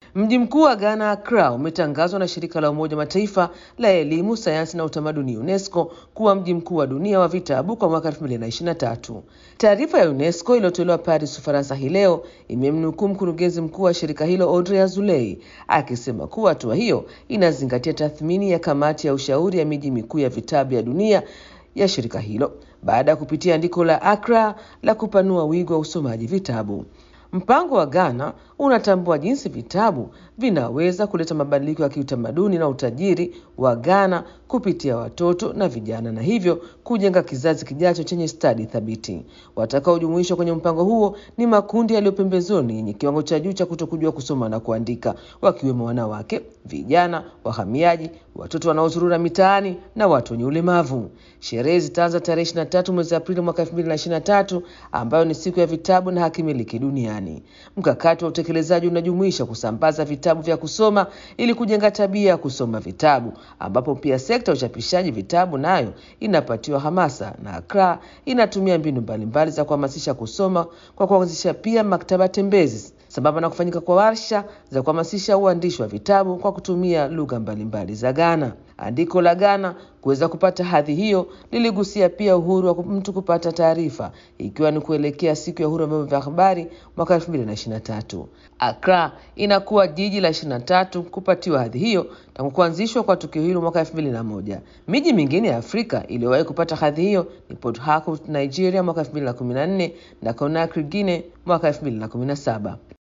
Mji mkuu wa Ghana, Accra, umetangazwa na shirika la Umoja Mataifa la elimu, sayansi na utamaduni UNESCO kuwa mji mkuu wa dunia wa vitabu kwa mwaka 2023. Taarifa ya UNESCO iliyotolewa Paris, Ufaransa hii leo imemnukuu mkurugenzi mkuu wa shirika hilo Audrey Azoulay akisema kuwa hatua hiyo inazingatia tathmini ya kamati ya ushauri ya miji mikuu ya vitabu ya dunia ya shirika hilo baada ya kupitia andiko la Accra la kupanua wigo wa usomaji vitabu. Mpango wa Ghana unatambua jinsi vitabu vinaweza kuleta mabadiliko ya kiutamaduni na utajiri wa Ghana kupitia watoto na vijana na hivyo kujenga kizazi kijacho chenye stadi thabiti. Watakaojumuishwa kwenye mpango huo ni makundi yaliyo pembezoni yenye kiwango cha juu cha kutokujua kusoma na kuandika, wakiwemo wanawake, vijana, wahamiaji, watoto wanaozurura mitaani na watu wenye ulemavu. Sherehe zitaanza tarehe 23 mwezi Aprili mwaka 2023 ambayo ni siku ya vitabu na hakimiliki duniani. Mkakati wa utekelezaji unajumuisha kusambaza vitabu vya kusoma ili kujenga tabia ya kusoma vitabu, ambapo pia sekta ya uchapishaji vitabu nayo inapatiwa hamasa, na Accra inatumia mbinu mbalimbali za kuhamasisha kusoma kwa kuanzisha pia maktaba tembezi sambamba na kufanyika kwa warsha za kuhamasisha uandishi wa vitabu kwa kutumia lugha mbalimbali za Ghana. Andiko la Ghana kuweza kupata hadhi hiyo liligusia pia uhuru wa mtu kupata taarifa, ikiwa ni kuelekea siku ya uhuru wa vyombo vya habari mwaka 2023. Accra inakuwa jiji la 23 kupatiwa hadhi hiyo tangu kuanzishwa kwa tukio hilo mwaka 2001. Miji mingine ya Afrika iliyowahi kupata hadhi hiyo ni Port Harcourt, Nigeria mwaka 2014 na Conakry, Guinea mwaka 2017.